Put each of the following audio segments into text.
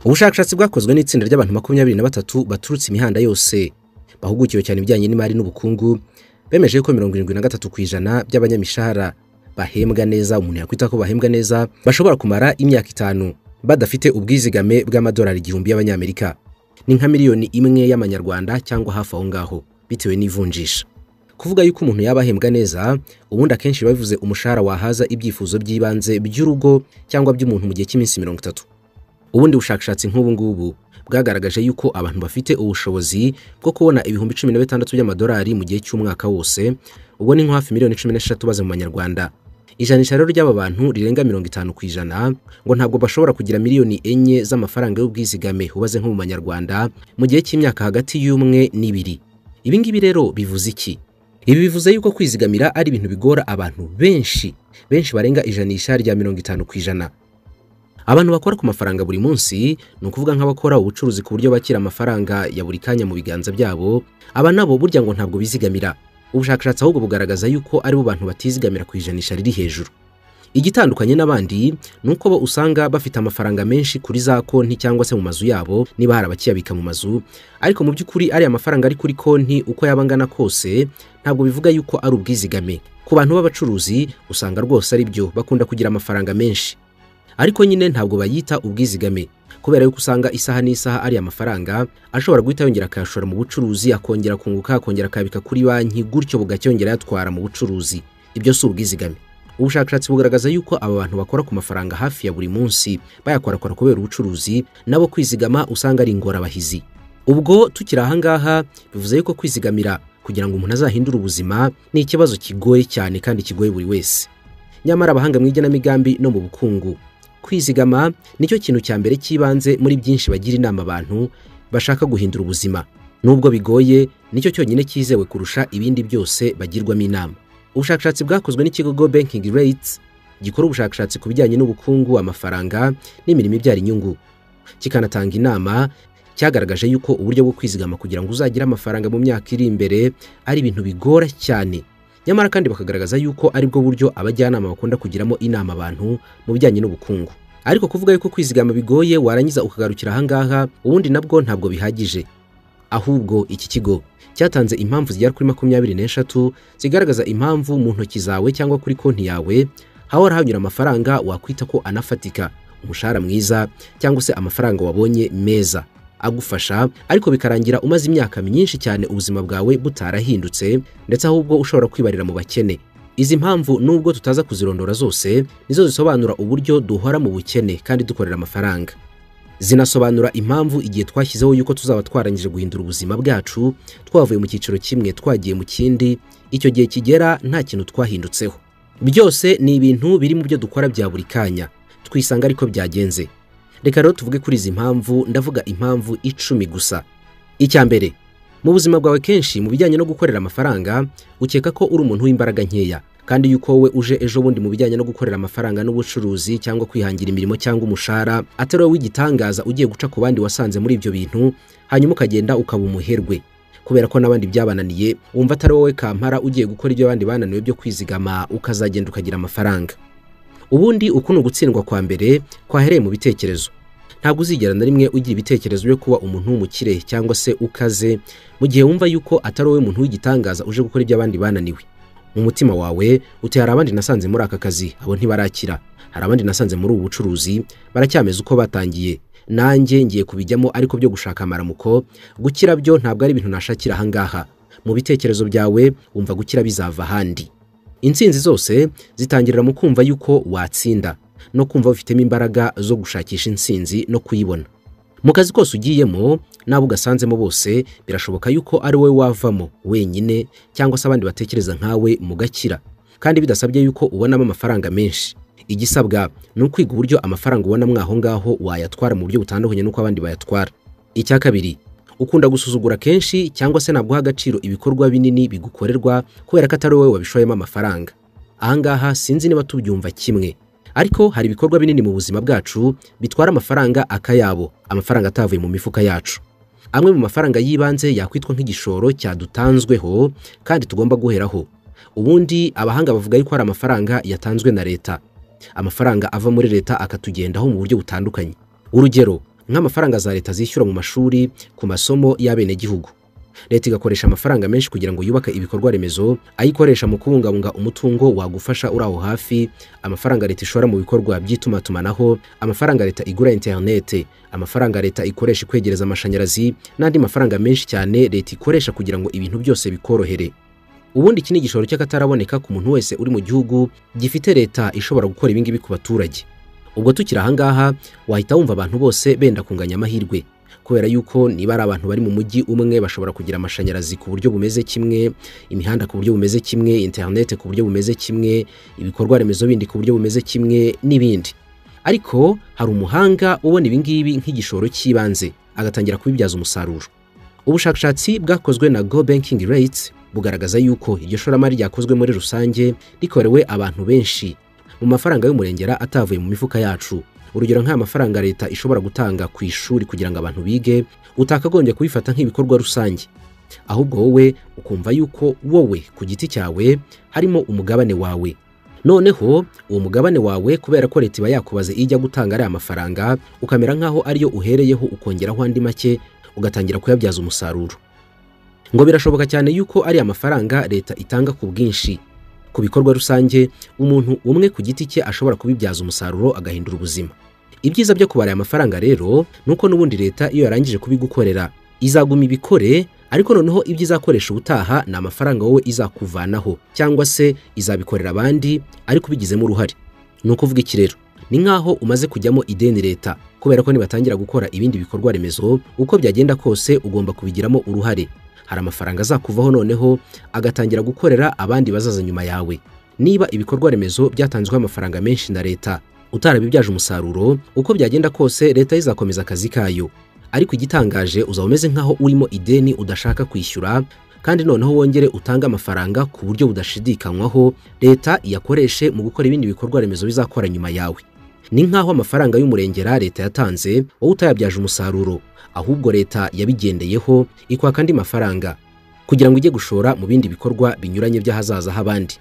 ubushakashatsi bwakozwe n'itsinda ry'abantu makumyabiri na batatu baturutse imihanda yose bahugukiwe cyane ibijyanye n'imari n'ubukungu bemeje ko mirongo irindwi na gatatu ku ijana by'abanyamishahara bahembwa neza umuntu yakwita ko bahembwa neza bashobora kumara imyaka itanu badafite ubwizigame bw'amadolari igihumbi y'abanyamerika ni nka miliyoni imwe y'amanyarwanda cyangwa hafi aho ngaho bitewe n'ivunjisha kuvuga yuko umuntu yaba ahembwa neza ubundi akenshi biba bivuze umushahara wahaza ibyifuzo by'ibanze by'urugo cyangwa by'umuntu mu gihe cy'iminsi mirongo itatu ubundi bushakashatsi nk'ubu ngubu bwagaragaje yuko abantu bafite ubushobozi bwo kubona ibihumbi cumi na bitandatu by'amadolari mu gihe cy'umwaka wose ubwo ni nko hafi miliyoni cumi n'eshatu baze mu banyarwanda ijanisha rero ry'aba bantu rirenga mirongo itanu ku ijana ngo ntabwo bashobora kugira miliyoni enye z'amafaranga y'ubwizigame ubaze nko mu banyarwanda mu gihe cy'imyaka hagati y'umwe n'ibiri ibi ngibi rero bivuze iki ibi bivuze yuko kwizigamira ari ibintu bigora abantu benshi benshi barenga ijanisha rya mirongo itanu ku ijana abantu bakora ku mafaranga buri munsi ni ukuvuga nk'abakora ubucuruzi ku buryo bakira amafaranga ya buri kanya mu biganza byabo aba nabo burya ngo ntabwo bizigamira ubushakashatsi ahubwo bugaragaza yuko ari bo bantu batizigamira ku ijanisha riri hejuru igitandukanye n'abandi ni uko bo usanga bafite amafaranga menshi kuri za konti cyangwa se mu mazu yabo niba hari abakiyabika mu mazu ariko mu by'ukuri ariya mafaranga ari kuri konti uko yaba angana kose ntabwo bivuga yuko ari ubwizigame ku bantu b'abacuruzi usanga rwose ari byo bakunda kugira amafaranga menshi ariko nyine ntabwo bayita ubwizigame kubera yuko usanga isaha n'isaha ari amafaranga ashobora guhita yongera akayashora mu bucuruzi akongera kunguka akongera akabika kuri banki gutyo bugacyongera yatwara mu bucuruzi ibyo si ubwizigame ubushakashatsi bugaragaza yuko aba bantu bakora ku mafaranga hafi ya buri munsi bayakorakora kubera ubucuruzi nabo kwizigama usanga ari ingorabahizi ubwo tukiri aha ngaha bivuze yuko kwizigamira kugira ngo umuntu azahindure ubuzima ni ikibazo kigoye cyane kandi kigoye buri wese nyamara abahanga mu igenamigambi no mu bukungu kwizigama nicyo kintu cya mbere cy'ibanze muri byinshi bagira inama abantu bashaka guhindura ubuzima nubwo bigoye nicyo cyonyine cyizewe kurusha ibindi byose bagirwamo inama ubushakashatsi bwakozwe n'ikigo go banking rates gikora ubushakashatsi ku bijyanye n'ubukungu amafaranga n'imirimo ibyara inyungu kikanatanga inama cyagaragaje yuko uburyo bwo kwizigama kugira ngo uzagire amafaranga mu myaka iri imbere ari ibintu bigora cyane nyamara kandi bakagaragaza yuko ari bwo buryo abajyanama bakunda kugiramo inama abantu mu bijyanye n'ubukungu ariko kuvuga yuko kwizigama bigoye warangiza ukagarukira ahangaha ubundi nabwo ntabwo bihagije ahubwo iki kigo cyatanze impamvu zigera kuri makumyabiri n'eshatu zigaragaza impamvu mu ntoki zawe cyangwa kuri konti yawe hahora hanyura amafaranga wakwita ko anafatika umushahara mwiza cyangwa se amafaranga wabonye meza agufasha ariko bikarangira umaze imyaka myinshi cyane ubuzima bwawe butarahindutse ndetse ahubwo ushobora kwibarira mu bakene izi mpamvu nubwo tutaza kuzirondora zose nizo zisobanura uburyo duhora mu bukene kandi dukorera amafaranga zinasobanura impamvu igihe twashyizeho yuko tuzaba twarangije guhindura ubuzima bwacu twavuye mu cyiciro kimwe twagiye mu kindi icyo gihe kigera nta kintu twahindutseho byose ni ibintu biri mu byo dukora bya buri kanya twisanga ariko byagenze reka rero tuvuge kuri izi mpamvu ndavuga impamvu icumi gusa icya mbere mu buzima bwawe kenshi mu bijyanye no gukorera amafaranga ukeka ko uri umuntu w'imbaraga nkeya kandi yuko wowe uje ejo bundi mu bijyanye no gukorera amafaranga n'ubucuruzi cyangwa kwihangira imirimo cyangwa umushahara atari wowe w'igitangaza ugiye guca ku bandi wasanze muri ibyo bintu hanyuma ukagenda ukaba umuherwe kubera ko n'abandi byabananiye wumva atari wowe kampara ugiye gukora ibyo abandi bananiwe byo kwizigama ukazagenda ukagira amafaranga ubundi uku ni ugutsindwa kwa mbere kwahereye mu bitekerezo ntabwo uzigera na rimwe ugira ibitekerezo byo kuba umuntu w'umukire cyangwa se ukaze mu gihe wumva yuko atari wowe muntu w'igitangaza uje gukora ibyo abandi bananiwe mu mutima wawe uti hari abandi nasanze muri aka kazi abo ntibarakira hari abandi nasanze muri ubu bucuruzi baracyameze uko batangiye nanjye ngiye kubijyamo ariko byo gushaka amaramuko gukira byo ntabwo ari ibintu nashakira ahangaha mu bitekerezo byawe wumva gukira bizava ahandi intsinzi zose zitangirira mu kumva yuko watsinda no kumva ufitemo imbaraga zo gushakisha intsinzi no kuyibona mu kazi kose ugiyemo n'abo ugasanzemo bose birashoboka yuko ari wowe wavamo wenyine cyangwa se abandi batekereza nkawe mugakira kandi bidasabye yuko ubonamo amafaranga menshi igisabwa ni ukwiga uburyo amafaranga ubonamo aho ngaho wayatwara mu buryo butandukanye n'uko abandi bayatwara icya kabiri ukunda gusuzugura kenshi cyangwa se ntabwo uha agaciro ibikorwa binini bigukorerwa kubera ko atari wowe wabishoyemo amafaranga ahangaha sinzi niba tubyumva kimwe ariko hari ibikorwa binini mu buzima bwacu bitwara amafaranga akayabo amafaranga atavuye mu mifuka yacu amwe mu mafaranga y'ibanze yakwitwa nk'igishoro cyadutanzweho kandi tugomba guheraho ubundi abahanga bavuga yuko hari amafaranga yatanzwe na leta amafaranga ava muri leta akatugendaho mu buryo butandukanye urugero nk'amafaranga za leta zishyura mu mashuri ku masomo y'abenegihugu leta igakoresha amafaranga menshi kugira ngo yubake ibikorwa remezo ayikoresha mu kubungabunga umutungo wagufasha uri aho hafi amafaranga leta ishora mu bikorwa by'itumatumanaho amafaranga leta igura interinete amafaranga leta ikoresha ikwegereza amashanyarazi n'andi mafaranga menshi cyane leta ikoresha kugira ngo ibintu byose bikorohere ubundi iki ni igishoro cy'akataraboneka ku muntu wese uri mu gihugu gifite leta ishobora gukora ibingibi ku baturage ubwo tukiri ahangaha wahita wumva abantu bose benda kunganya amahirwe kubera yuko niba ari abantu bari mu mujyi umwe bashobora kugira amashanyarazi ku buryo bumeze kimwe imihanda ku buryo bumeze kimwe interinete ku buryo bumeze kimwe ibikorwa remezo bindi ku buryo bumeze kimwe n'ibindi ariko hari umuhanga ubona ibi ngibi nk'igishoro cy'ibanze agatangira kubibyaza umusaruro ubushakashatsi bwakozwe na go banking rates bugaragaza yuko iryo shoramari ryakozwe muri rusange rikorewe abantu benshi mu mafaranga y'umurengera atavuye mu mifuka yacu urugero nk'aya mafaranga leta ishobora gutanga ku ishuri kugira ngo abantu bige utakagombye kubifata nk'ibikorwa rusange ahubwo wowe ukumva yuko wowe ku giti cyawe harimo umugabane wawe noneho uwo mugabane wawe kubera ko leta iba yakubaze ijya gutanga ariya mafaranga ukamera nk'aho ariyo uhereyeho ukongeraho andi make ugatangira kuyabyaza umusaruro ngo birashoboka cyane yuko ariya mafaranga leta itanga ku bwinshi ku bikorwa rusange umuntu umwe ku giti cye ashobora kubibyaza umusaruro agahindura ubuzima ibyiza byo kubara aya mafaranga rero ni uko n'ubundi leta iyo yarangije kubigukorera izaguma ibikore ariko noneho ibyo izakoresha ubutaha ni amafaranga wowe izakuvanaho cyangwa se izabikorera abandi ariko ubigizemo uruhare ni ukuvuga iki rero ni nk'aho umaze kujyamo ideni leta kubera ko nibatangira gukora ibindi bikorwa remezo uko byagenda kose ugomba kubigiramo uruhare hari amafaranga azakuvaho noneho agatangira gukorera abandi bazaza nyuma yawe niba ibikorwa remezo byatanzweho amafaranga menshi na leta utarabibyaje umusaruro uko byagenda kose leta izakomeza akazi kayo ariko igitangaje uzaba umeze nk'aho urimo ideni udashaka kwishyura kandi noneho wongere utange amafaranga ku buryo budashidikanywaho leta iyakoreshe mu gukora ibindi bikorwa remezo bizakora nyuma yawe ni nk'aho amafaranga y'umurengera leta yatanze wowe utayabyaje umusaruro ahubwo leta yabigendeyeho ikwaka andi mafaranga kugira ngo ijye gushora mu bindi bikorwa binyuranye by'ahazaza h'abandi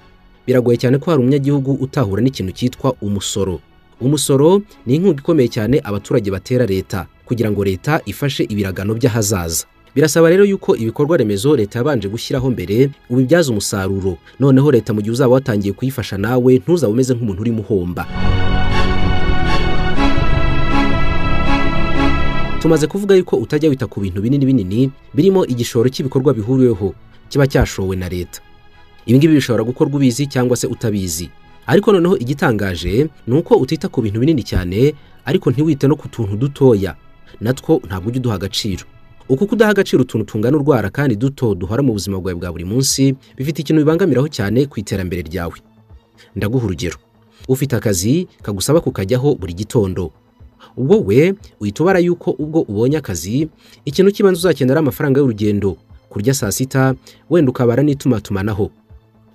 biragoye cyane ko hari umunyagihugu utahura n'ikintu cyitwa umusoro umusoro ni inkunga ikomeye cyane abaturage batera leta kugira ngo leta ifashe ibiragano by'ahazaza birasaba rero yuko ibikorwa remezo leta yabanje gushyiraho mbere ubibyaza umusaruro noneho leta mu gihe uzaba watangiye kuyifasha nawe ntuzabe umeze nk'umuntu urimo uhomba tumaze kuvuga yuko utajya wita ku bintu binini binini birimo igishoro cy'ibikorwa bihuriweho kiba cyashowe na leta ibingibi bishobora gukorwa ubizi cyangwa se utabizi ariko noneho igitangaje ni uko utita ku bintu binini cyane ariko ntiwite no ku tuntu dutoya natwo ntabwo ujya uduha agaciro uko kudaha agaciro utuntu tungana urwara kandi duto duhora mu buzima bwawe bwa buri munsi bifite ikintu bibangamiraho cyane ku iterambere ryawe ndaguha urugero ufite akazi kagusaba kukajyaho buri gitondo wowe uhita ubara yuko ubwo ubonye akazi ikintu cy'ibanze uzakenera amafaranga y'urugendo kurya saa sita wenda ukabara n'itumatumanaho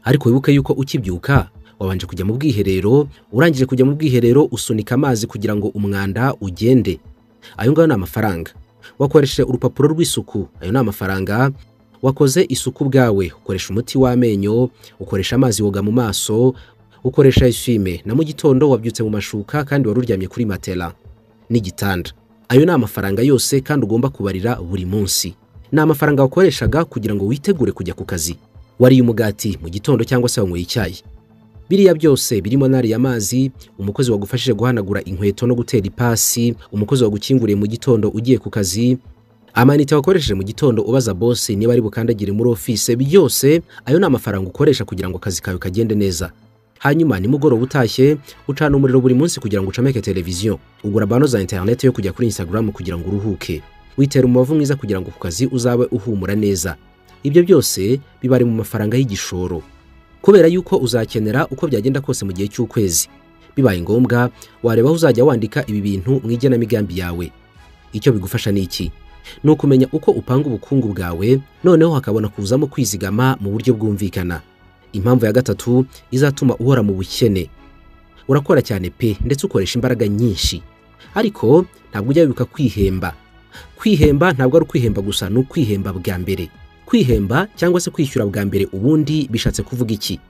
ariko wibuke yuko ukibyuka wabanje kujya mu bwiherero urangije kujya mu bwiherero usunika amazi kugira ngo umwanda ugende ayo ngayo ni amafaranga wakoresheje urupapuro rw'isuku ayo ni amafaranga wakoze isuku bwawe ukoresha umuti w'amenyo ukoresha amazi woga mu maso ukoresha eswime na mu gitondo wabyutse mu mashuka kandi wari uryamye kuri matela n'igitanda ayo ni amafaranga yose kandi ugomba kubarira buri munsi ni amafaranga wakoreshaga kugira ngo witegure kujya ku kazi wariye umugati mu gitondo cyangwa se wanyweye icyayi biriya byose birimo nariya amazi umukozi wagufashije guhanagura inkweto no gutera ipasi umukozi wagukinguriye mu gitondo ugiye ku kazi amanite wakoresheje mu gitondo ubaza bose niba ari bukandagire muri ofise byose ayo ni amafaranga ukoresha kugira ngo akazi kawe kagende neza hanyuma nimugoroba utashye ucana umuriro buri munsi kugira ngo ucomeke televiziyo ugura bano za interineti yo kujya kuri instagram kugira ngo uruhuke witera umubavu mwiza kugira ngo ku kazi uzabe uhumura neza ibyo byose bibari mu mafaranga y'igishoro kubera yuko uzakenera uko byagenda kose mu gihe cy'ukwezi bibaye ngombwa wareba aho uzajya wandika ibi bintu mu igenamigambi yawe icyo bigufasha ni iki ni ukumenya uko upanga ubukungu bwawe noneho hakabona kuzamo kwizigama mu buryo bwumvikana impamvu ya gatatu izatuma uhora mu bukene urakora cyane pe ndetse ukoresha imbaraga nyinshi ariko ntabwo ujya wibuka kwihemba kwihemba ntabwo ari ukwihemba gusa ni ukwihemba bwa mbere kwihemba cyangwa se kwishyura bwa mbere ubundi bishatse kuvuga iki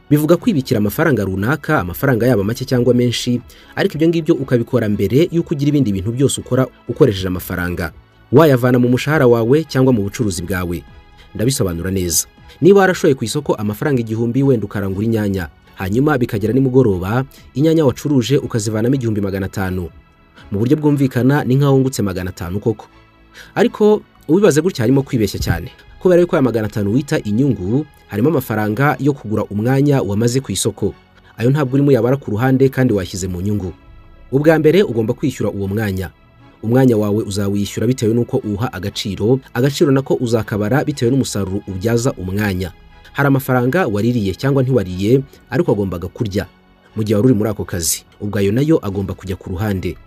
bivuga kwibikira amafaranga runaka amafaranga yaba make cyangwa menshi ariko ibyo ngibyo ukabikora mbere y'uko ugira ibindi bintu byose ukora ukoresheje amafaranga wayavana mu mushahara wawe cyangwa mu bucuruzi bwawe ndabisobanura neza niba warashoye ku isoko amafaranga igihumbi wenda ukarangura inyanya hanyuma bikagera nimugoroba inyanya wacuruje ukazivanamo igihumbi magana atanu mu buryo bwumvikana ni nk'aho wungutse magana atanu koko ariko ubibaze gutya harimo kwibeshya cyane kubera yuko aya magana atanu wita inyungu harimo amafaranga yo kugura umwanya wamaze ku isoko ayo ntabwo urimo yabara ku ruhande kandi washyize mu nyungu ubwa mbere ugomba kwishyura uwo mwanya umwanya wawe uzawishyura bitewe n'uko uwuha agaciro agaciro nako uzakabara bitewe n'umusaruro ubyaza umwanya hari amafaranga waririye cyangwa ntiwariye ariko agombaga kurya mu gihe wari uri muri ako kazi ubwo ayo nayo agomba kujya ku ruhande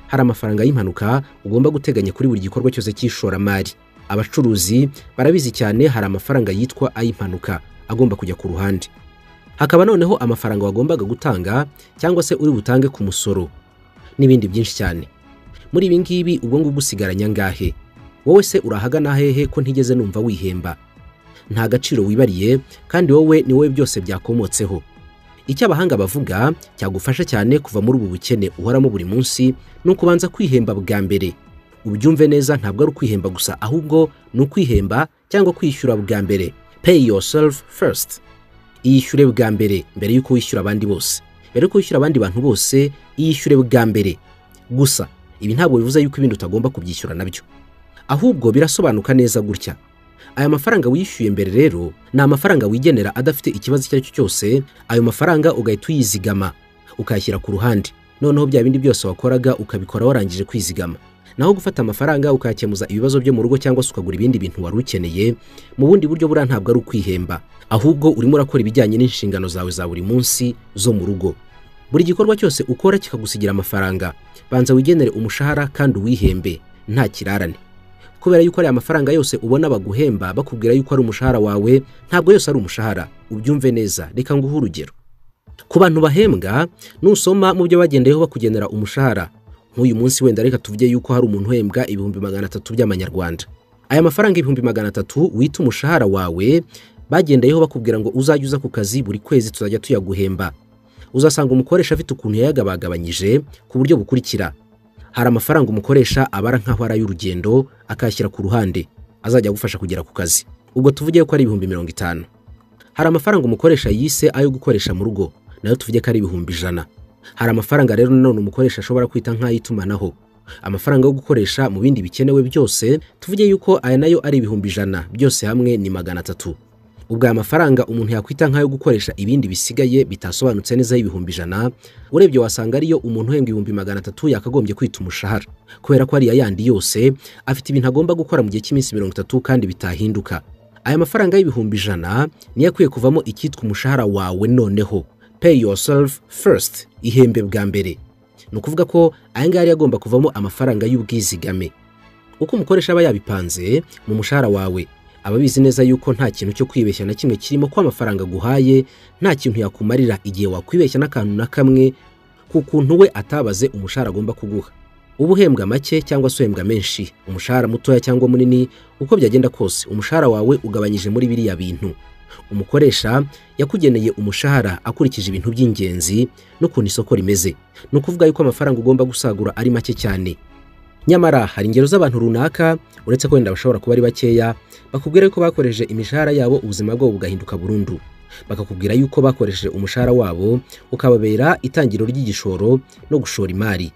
hari amafaranga y'impanuka ugomba guteganya kuri buri gikorwa cyose cy'ishoramari abacuruzi barabizi cyane hari amafaranga yitwa ay'impanuka agomba kujya ku ruhande hakaba noneho amafaranga wagombaga gutanga cyangwa se uri butange ku musoro n'ibindi byinshi cyane muri ibi ngibi ubwo ngubwo usigaranya angahe wowe se urahagana hehe ko ntigeze numva wihemba nta gaciro wibariye kandi wowe ni wowe byose byakomotseho icyo abahanga bavuga cyagufasha cyane kuva muri ubu bukene uhoramo buri munsi ni ukubanza kwihemba bwa mbere ubyumve neza ntabwo ari ukwihemba gusa ahubwo ni ukwihemba cyangwa kwishyura bwa mbere pay yourself first iyishyure bwa mbere mbere y'uko wishyura abandi bose mbere y'uko wishyura abandi bantu bose iyishyure bwa mbere gusa ibi ntabwo bivuze yuko ibindi utagomba kubyishyura nabyo ahubwo birasobanuka neza gutya aya mafaranga wishyuye mbere rero ni amafaranga wigenera adafite ikibazo icyo ari cyo cyose ayo mafaranga ugahita uyizigama ukayashyira ku ruhande noneho bya bindi byose wakoraga ukabikora warangije kwizigama naho gufata amafaranga ukayakemuza ibibazo byo mu rugo cyangwa se ukagura ibindi bintu wari ukeneye mu bundi buryo buriya ntabwo ari ukwihemba ahubwo urimo urakora ibijyanye n'inshingano zawe za buri munsi zo mu rugo buri gikorwa cyose ukora kikagusigira amafaranga banza wigenere umushahara kandi uwihembe nta kirarane kubera yuko ariya mafaranga yose ubona baguhemba bakubwira yuko ari umushahara wawe ntabwo yose ari umushahara ubyumve neza reka nguhe urugero ku bantu bahembwa nusoma mu byo bagendeyeho bakugenera umushahara nk'uyu munsi wenda reka tuvuge yuko hari umuntu uhembwa ibihumbi magana atatu by'amanyarwanda aya mafaranga ibihumbi magana atatu wita umushahara wawe bagendeyeho bakubwira ngo uzajye uza ku kazi buri kwezi tuzajya tuyaguhemba uzasanga umukoresha afite ukuntu yayagabagabanyije ku buryo bukurikira hari amafaranga umukoresha abara nk'aho ari ay'urugendo akayashyira ku ruhande azajya agufasha kugera ku kazi ubwo tuvuge ko ari ibihumbi mirongo itanu hari amafaranga umukoresha yise ayo gukoresha mu rugo nayo tuvuge ko ari ibihumbi ijana hari amafaranga rero nanone umukoresha ashobora kwita nk'ay'itumanaho amafaranga yo gukoresha mu bindi bikenewe byose tuvuge yuko aya nayo ari ibihumbi ijana byose hamwe ni magana atatu ubwo aya mafaranga umuntu yakwita nk'ayo gukoresha ibindi bisigaye bitasobanutse neza y'ibihumbi ijana urebye wasanga ariyo umuntu uhembwa ibihumbi magana atatu yakagombye kwita umushahara kubera ko ariya yandi yose afite ibintu agomba gukora mu gihe cy'iminsi mirongo itatu kandi bitahinduka aya mafaranga y'ibihumbi ijana niyo akwiye kuvamo icyitwa umushahara wawe noneho pay yourself first ihembe bwa mbere ni ukuvuga ko aya ngaya yari agomba kuvamo amafaranga y'ubwizigame uko umukoresha aba yabipanze mu mushahara wawe aba abizi neza yuko nta kintu cyo kwibeshya na kimwe kirimo ko amafaranga aguhaye nta kintu yakumarira igihe wakwibeshya n'akantu na kamwe ku kuntu we atabaze umushahara agomba kuguha uba uhembwa make cyangwa se uhembwa menshi umushahara mutoya cyangwa munini uko byagenda kose umushahara wawe ugabanyije muri biriya bintu umukoresha yakugeneye umushahara akurikije ibintu by'ingenzi n'ukuntu isoko rimeze ni ukuvuga yuko amafaranga ugomba gusagura ari make cyane nyamara hari ingero z'abantu runaka uretse ko wenda bashobora kuba ari bakeya bakubwira yuko bakoresheje imishahara yabo ubuzima bwabo bugahinduka burundu bakakubwira yuko bakoresheje umushahara wabo ukababera itangiriro ry'igishoro no gushora imari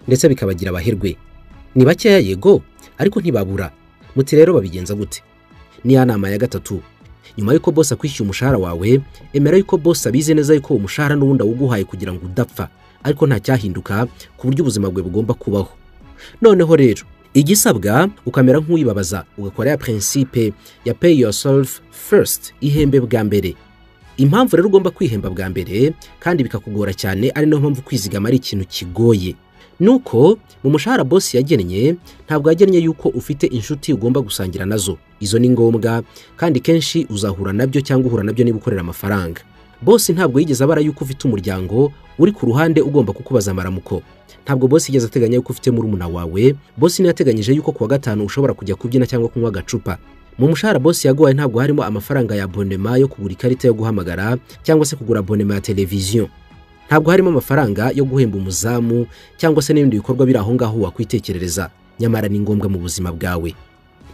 ndetse bikabagira abaherwe ni bakeya yego ariko ntibabura muti rero babigenza gute niya nama ya gatatu nyuma y'uko bose akwishyuye umushahara wawe emera yuko bose abizi neza yuko umushahara n'ubundi awuguhaye kugira ngo udapfa ariko nta cyahinduka ku buryo ubuzima bwe bugomba kubaho noneho rero igisabwa ukamera nk'uwibabaza ugakora ya prinsipe ya pay yourself first ihembe bwa mbere impamvu rero ugomba kwihemba bwa mbere kandi bikakugora cyane ari nayo mpamvu kwizigama ari ikintu kigoye nuko mu mushahara bosi yagennye ntabwo yagennye yuko ufite inshuti ugomba gusangira nazo izo ni ngombwa kandi kenshi uzahura nabyo cyangwa uhura nabyo niba ukorera amafaranga bosi ntabwo yigeze abara yuko ufite umuryango uri ku ruhande ugomba kukubaza amaramuko ntabwo bosi yigeze ateganya yuko ufite murumuna wawe bosi ntiyateganyije yuko kuwa gatanu ushobora kujya kubyina cyangwa kunywa agacupa mu mushahara bose yaguhaye ntabwo harimo amafaranga ya abonema yo kugura ikarita yo guhamagara cyangwa se kugura abonema ya televiziyo ntabwo harimo amafaranga yo guhemba umuzamu cyangwa se n'ibindi bikorwa biri aho ngaho wakwitekerereza nyamara ni ngombwa mu buzima bwawe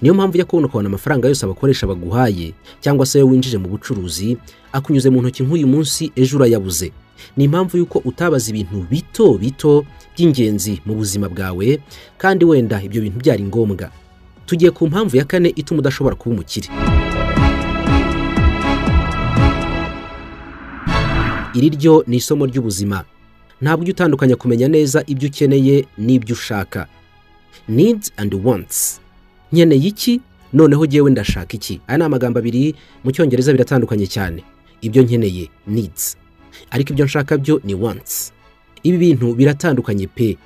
niyo mpamvu ujya kubona ukabona amafaranga yose abakoresha baguhaye cyangwa se ayo winjije mu bucuruzi akunyuze mu ntoki nk'uyu munsi ejo urayabuze ni impamvu y'uko utabaza ibintu bito bito by'ingenzi mu buzima bwawe kandi wenda ibyo bintu byari ngombwa tugiye ku mpamvu ya kane ituma udashobora kuba umukire iri ryo ni isomo ry'ubuzima ntabwo ujya utandukanya kumenya neza ibyo ukeneye n'ibyo ushaka needs and wants nkeneye iki noneho jyewe ndashaka iki aya ni amagambo abiri mu cyongereza biratandukanye cyane ibyo nkeneye needs ariko ibyo nshaka byo ni wants ibi bintu biratandukanye pe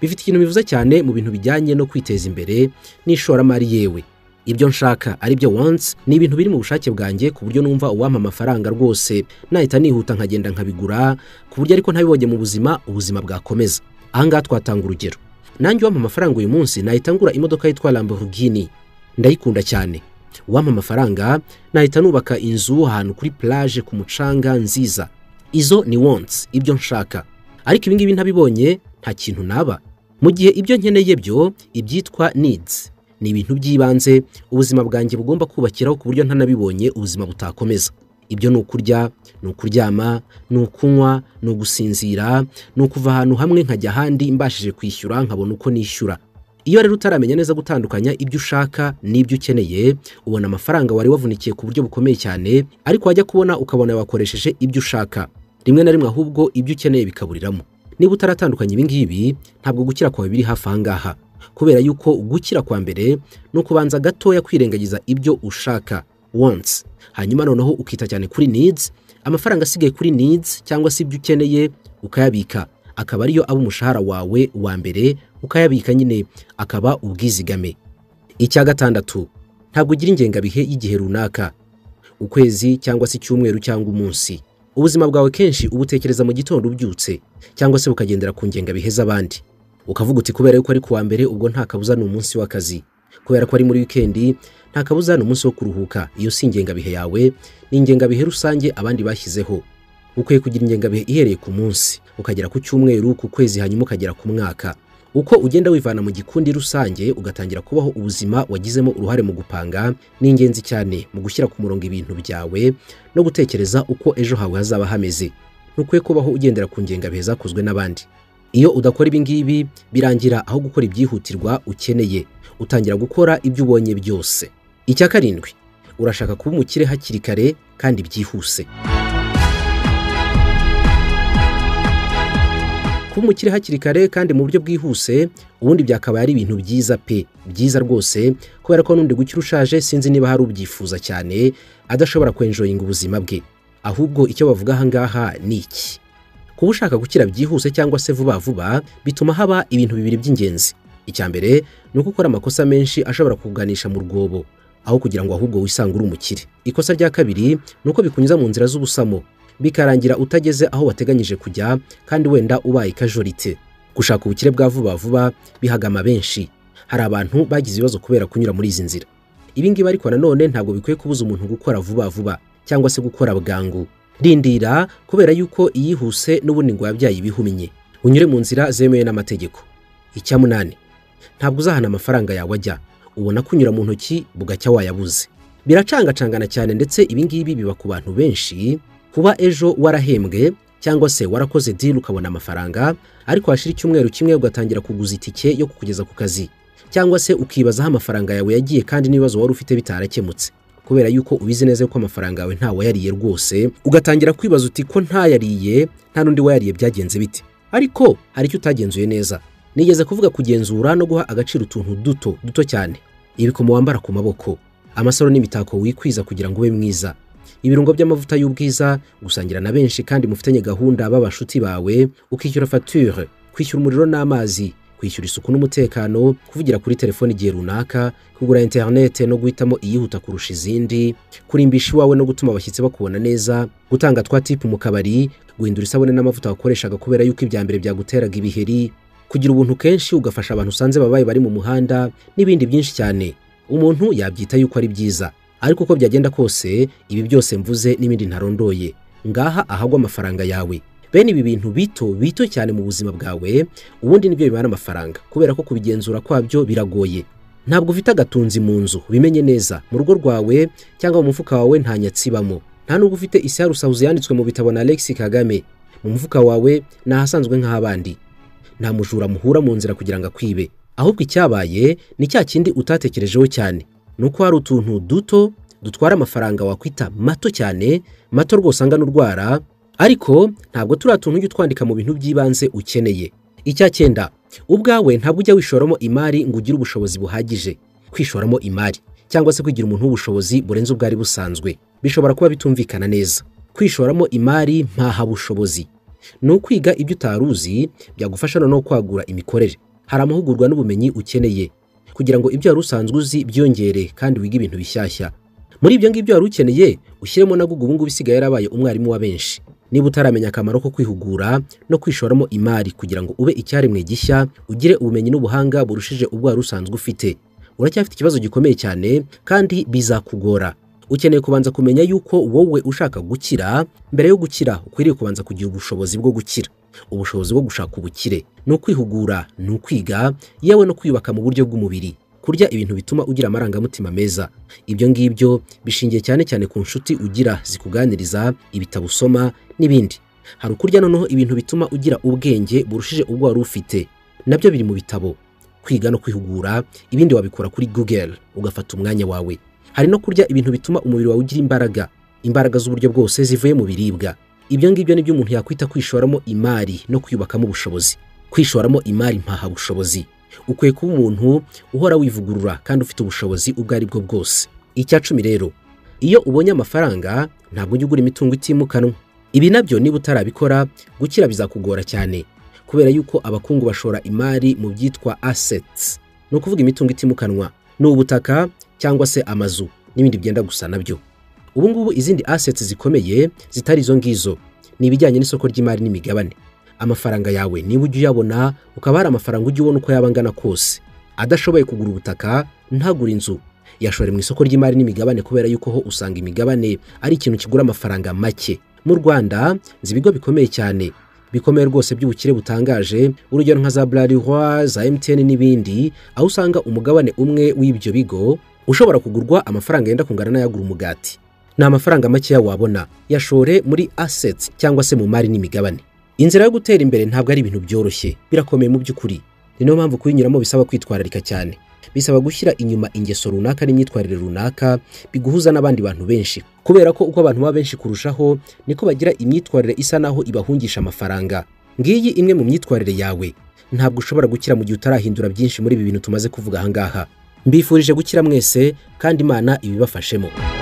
bifite ikintu bivuze cyane mu bintu bijyanye no kwiteza imbere n'ishoramari yewe ibyo nshaka ari byo wants ni ibintu biri mu bushake bwanjye ku buryo numva uwampa amafaranga rwose nahita nihuta nkagenda nkabigura ku buryo ariko ntabibonye mu buzima ubuzima bwakomeza ahangaha twatanga urugero nanjye uwampa amafaranga uyu munsi nahita ngura imodoka yitwa lamborghini ndayikunda cyane uwampa amafaranga nahita nubaka inzu ahantu kuri plage ku mucanga nziza izo ni wants ibyo nshaka ariko ibi ngibi ntabibonye nta kintu naba mu gihe ibyo nkeneye byo ibyitwa needs ni ibintu by'ibanze ubuzima bwanjye bugomba kubakiraho ku buryo ntanabibonye ubuzima butakomeza ibyo ni ukurya ni ukuryama ni ukunywa ni ugusinzira ni ukuva ahantu hamwe nkajya ahandi mbashije kwishyura nkabona uko nishyura iyo rero utaramenya neza gutandukanya ibyo ushaka n'ibyo ukeneye ubona amafaranga wari wavunikiye ku buryo bukomeye cyane ariko wajya kubona ukabona wakoresheje ibyo ushaka rimwe na rimwe ahubwo ibyo ukeneye bikaburiramo niba utaratandukanya ibi ngibi ntabwo gukira kwawe biri hafi aha ngaha kubera yuko gukira kwa mbere ni ukubanza gatoya kwirengagiza ibyo ushaka wants hanyuma noneho ukita cyane kuri needs amafaranga asigaye kuri needs cyangwa se ibyo ukeneye ukayabika akaba ariyo aba umushahara wawe wa mbere ukayabika nyine akaba ubwizigame icya gatandatu ntabwo ugira ingengabihe y'igihe runaka ukwezi cyangwa se icyumweru cyangwa umunsi ubuzima bwawe kenshi ubutekereza mu gitondo ubyutse cyangwa se bukagendera ku ngengabihe z'abandi ukavuga uti kubera yuko ari kuwa mbere ubwo nta kabuza ni umunsi w'akazi kubera ko ari muri wikendi nta kabuza ni umunsi wo kuruhuka iyo si ingengabihe yawe ni ingengabihe rusange abandi bashyizeho ukwiye kugira ingengabihe ihereye ku munsi ukagera ku cyumweru ku kwezi hanyuma ukagera ku mwaka uko ugenda wivana mu gikundi rusange ugatangira kubaho ubuzima wagizemo uruhare mu gupanga ni ingenzi cyane mu gushyira ku murongo ibintu byawe no gutekereza uko ejo hawe hazaba hameze ntukwiye kubaho ugendera ku ngengabihe zakozwe n'abandi iyo udakora ibi ngibi birangira aho gukora ibyihutirwa ukeneye utangira gukora ibyo ubonye byose icya karindwi urashaka kuba umukire hakiri kare kandi byihuse kuba umukire hakiri kare kandi mu buryo bwihuse ubundi byakabaye ari ibintu byiza pe byiza rwose kubera ko n'undi gukira ushaje sinzi niba hari ubyifuza cyane adashobora kwenjoyinga ubuzima bwe ahubwo icyo bavuga aha ngaha ni iki kuba ushaka gukira byihuse cyangwa se vuba vuba bituma haba ibintu bibiri by'ingenzi icya mbere ni uko ukora amakosa menshi ashobora kuganisha mu rwobo aho kugira ngo ahubwo wisange uri umukire ikosa rya kabiri ni uko bikunyuza mu nzira z'ubusamo bikarangira utageze aho wateganyije kujya kandi wenda ubaye ikajorite gushaka ubukire bwa vuba vuba bihagama benshi hari abantu bagize ibibazo kubera kunyura muri izi nzira ibi ngibi ariko nanone ntabwo bikwiye kubuza umuntu gukora vuba vuba cyangwa se gukora bwangu rindira kubera yuko iyihuse n'ubundi ngo wabyaye ibihumye unyure mu nzira zemewe n'amategeko icya munani ntabwo uzahana amafaranga yawe ajya ubona ko unyura mu ntoki bugacya wayabuze biracangacangana cyane ndetse ibi ngibi biba ku bantu benshi kuba ejo warahembwe cyangwa se warakoze diri ukabona amafaranga ariko hashira icyumweru kimwe ugatangira kuguza itike yo kukugeza ku kazi cyangwa se ukibaza aho amafaranga yawe yagiye kandi n'ibibazo wari ufite bitarakemutse kubera yuko ubizi neza ko amafaranga yawe ntawayariye rwose ugatangira kwibaza uti ko ntayariye nta n'undi wayariye byagenze bite ariko hari icyo utagenzuye neza nigeze kuvuga kugenzura no guha agaciro utuntu duto duto cyane ibikomo wambara ku maboko amasaro n'imitako wikwiza kugira ngo ube mwiza ibirungo by'amavuta y'ubwiza gusangira na benshi kandi mufitanye gahunda b'abashuti bawe ukishyura fature kwishyura umuriro n'amazi kwishyura isuku n'umutekano kuvugira kuri telefoni igihe runaka kugura interinete no guhitamo iyihuta kurusha izindi kurimbisha iwawe no gutuma abashyitsi bakubona neza gutanga twa tipu mu kabari guhindura isabune n'amavuta wakoreshaga kubera yuko ibya mbere byaguteraga ibiheri kugira ubuntu kenshi ugafasha abantu usanze babaye bari mu muhanda n'ibindi byinshi cyane umuntu yabyita yuko ari byiza ariko uko byagenda kose ibi byose mvuze n'ibindi ntarondoye ngaha ahagwa amafaranga yawe bene ibi bintu bito bito cyane mu buzima bwawe ubundi nibyo bibana amafaranga kubera ko kubigenzura kwabyo biragoye ntabwo ufite agatunzi mu nzu bimenye neza mu rugo rwawe cyangwa mu mufuka wawe nta nyatsibamo nta nubwo ufite isarusahuzi yanditswe mu bitabo na Alex Kagame mu mufuka wawe ni ahasanzwe nk'abandi nta mujura muhura mu nzira kugira ngo akwibe ahubwo icyabaye ni cya kindi utatekerejeho cyane ni uko hari utuntu duto dutwara amafaranga wakwita mato cyane mato rwose angana urwara ariko ntabwo turiya tuntu ujya utwandika mu bintu by'ibanze ukeneye icya cyenda ubwawe ntabwo ujya wishoramo imari ngo ugire ubushobozi buhagije kwishoramo imari cyangwa se kwigira umuntu w'ubushobozi burenze ubwari busanzwe bishobora kuba bitumvikana neza kwishoramo imari mpahabushobozi ni ukwiga ibyo utari uzi byagufasha noneho kwagura imikorere hari amahugurwa n'ubumenyi ukeneye kugira ngo ibyo wari usanzwe uzi byiyongere kandi wige ibintu bishyashya muri ibyo ngibyo wari ukeneye ushyiremo na Google ubu ngubu isigaye yarabaye umwarimu wa benshi niba utaramenya akamaro ko kwihugura no kwishoramo imari kugira ngo ube icyaremwe gishya ugire ubumenyi n'ubuhanga burushije ubwo wari usanzwe ufite uracyafite ikibazo gikomeye cyane kandi bizakugora ukeneye kubanza kumenya yuko wowe ushaka gukira mbere yo gukira ukwiriye kubanza kugira ubushobozi bwo gukira ubushobozi bwo gushaka ubukire ni ukwihugura ni ukwiga yewe no kwiyubaka mu buryo bw'umubiri kurya ibintu bituma ugira amarangamutima meza ibyo ngibyo bishingiye cyane cyane ku nshuti ugira zikuganiriza ibitabo usoma n'ibindi hari ukurya noneho ibintu bituma ugira ubwenge burushije ubwo wari ufite nabyo biri mu bitabo kwiga no kwihugura ibindi wabikora kuri google ugafata umwanya wawe hari no kurya ibintu bituma umubiri wawe ugira imbaraga imbaraga z'uburyo bwose zivuye mu biribwa ibyo ngibyo ni byo umuntu yakwita kwishoramo imari no kwiyubakamo ubushobozi kwishoramo imari mpahabushobozi ukwiye kuba umuntu uhora wivugurura kandi ufite ubushobozi ubwo ari bwo bwose icya cumi rero iyo ubonye amafaranga ntabwo ujya ugura imitungo itimukanwa ibi nabyo niba utarabikora gukira bizakugora cyane kubera yuko abakungu bashora imari mu byitwa assets ni ukuvuga imitungo itimukanwa ni ubutaka cyangwa se amazu n'ibindi byenda gusa nabyo ubu ngubu izindi assets zikomeye zitari izo ngizo ni ibijyanye n'isoko ry'imari n'imigabane amafaranga yawe niba ujya uyabona ukaba hari amafaranga ujya ubona uko yaba angana kose adashoboye kugura ubutaka ntagure inzu yashore mu isoko ry'imari n'imigabane kubera yuko ho usanga imigabane ari ikintu kigura amafaranga make mu rwanda nzi ibigo bikomeye cyane bikomeye rwose by'ubukire butangaje urugero nka za bralirwa za mtn n'ibindi aho usanga umugabane umwe w'ibyo bigo ushobora kugurwa amafaranga yenda kungana n'ayagura umugati ni amafaranga makeya wabona yashore muri assets cyangwa se mu mari n'imigabane inzira yo gutera imbere ntabwo ari ibintu byoroshye birakomeye mu by'ukuri ni nayo mpamvu kuyinyuramo bisaba kwitwararika cyane bisaba gushyira inyuma ingeso runaka n'imyitwarire runaka biguhuza n'abandi bantu benshi kubera ko uko abantu baba benshi kurushaho niko bagira imyitwarire isa naho ibahungisha amafaranga ngiyi imwe mu myitwarire yawe ntabwo ushobora gukira mu gihe utarahindura byinshi muri ibi bintu tumaze kuvuga aha ngaha mbifurije gukira mwese kandi imana ibibafashemo